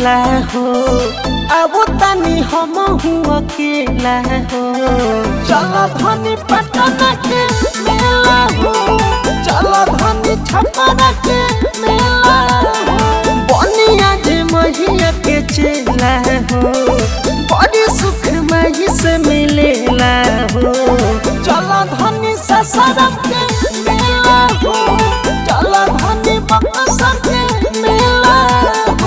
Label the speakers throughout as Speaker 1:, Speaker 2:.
Speaker 1: मेला हो अब तनी हम हुआ अकेला हो चलो धनी पटना के मेला हो चलो धनी छपरा के मेला हो बनिया जे महिया के चेला हो बड़ी सुख मही से मिलेला हो चलो धनी ससरम के मेला हो चलो धनी बक्सर के मेला हो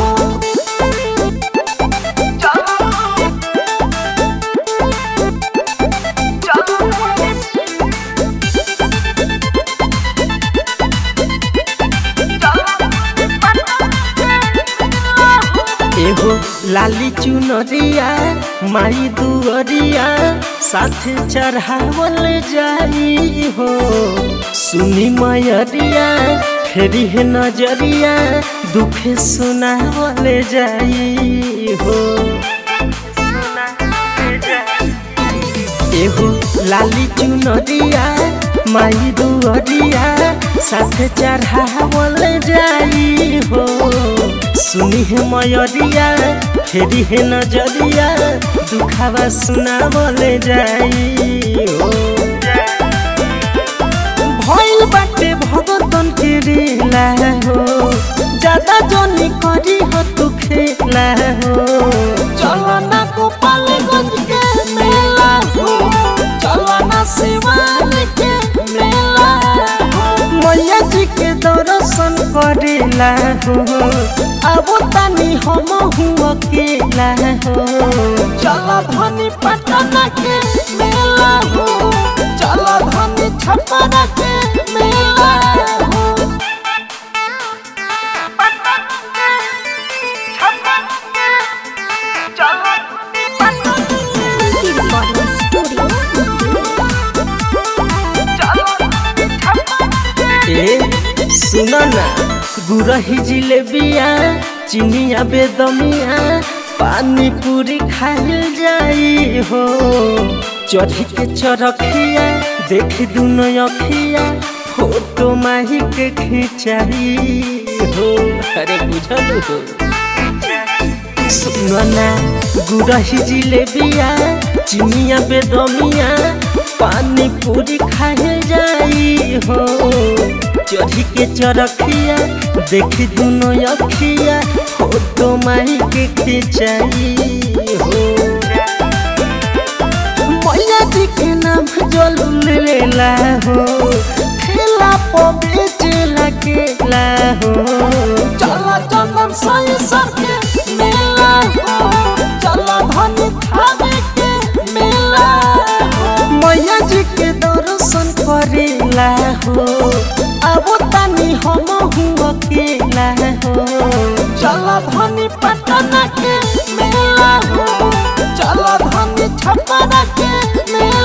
Speaker 1: एहो लाली चुनरिया माई दुअरिया साथ चढ़ावल जाई हो सुनी मयरिया फेरी है नजरिया दुखे सुनावल जाई हो एहो लाली चुनरिया माई दुअरिया साथ चढ़ावल जाई हो सुनी है मयरिया फेरी है नजरिया दुखावा सुनावल जाई हो भइल बाटे भगतन के रेला हो ज्यादा जनी करी हो तू खेला हो चलो ना गोपालगंज के मेला हो चलो ना शिवान के मेला हो मैया जी के दर्शन करेला हो अब तनी हम हुआ अकेला हो चलो धनी पटना के मेला हो चलो धनी छपरा के मेला हो
Speaker 2: Recording Studio.
Speaker 1: ए सुनो ना गुरही जिलेबिया चिनिया बेदमिया पानी पूरी खाइल जाई हो चढ़ी के चरखिया देख दुनो अखिया फोटो माही के खिंचाई हो अरे बुझल हो सुनो ना गुरही जिलेबिया चिनिया बेदमिया पानी पूरी खाए जाई हो चढ़ी के चरखिया देखी दुनो अखिया फोटो माही के खिंचाई हो मैया जी के नाम जल लेला हो खेला पो बेचेला केला हो चला चंदन सही सर के मेला हो चला धनी खावे के मेला हो मैया जी के दर्शन करेला हो अब तनी हम हुआ अकेला हो चला धनी पटना के मेला हो चला धनी छपरा के मेला